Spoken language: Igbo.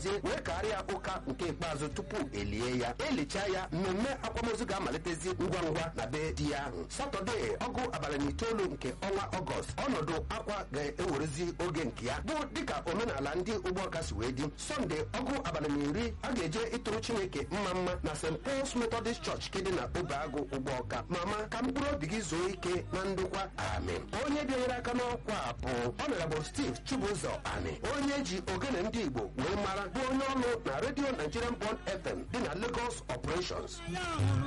gọzie wee karịa ụka nke ikpeazụ tupu elie ya elichaa ya mmemme akwamozu ga-amalitezi ngwa ngwa na be di ya ahụ satọde ọgụ abalị na itoolu nke ọnwa ọgọst ọnọdụ akwa ga-ewerezi oge nke ya bụ dịka omenala ndị ụgbọọka si wee dị sọnde ọgụ abalị na iri a ga-eje ịtụrụ chineke mma mma na st pauls methodist church kedị na obeagụ ụgbọọka mama ka mkpụrụ obi gị zuo ike na ndokwa amen onye bịanyere aka n'ọkwa a bụ honorable steve chibụzọ ani onye ji ogene ndị igbo wee mara bụ onye ọrụ na redio nigerian bond fm dị na lagos operations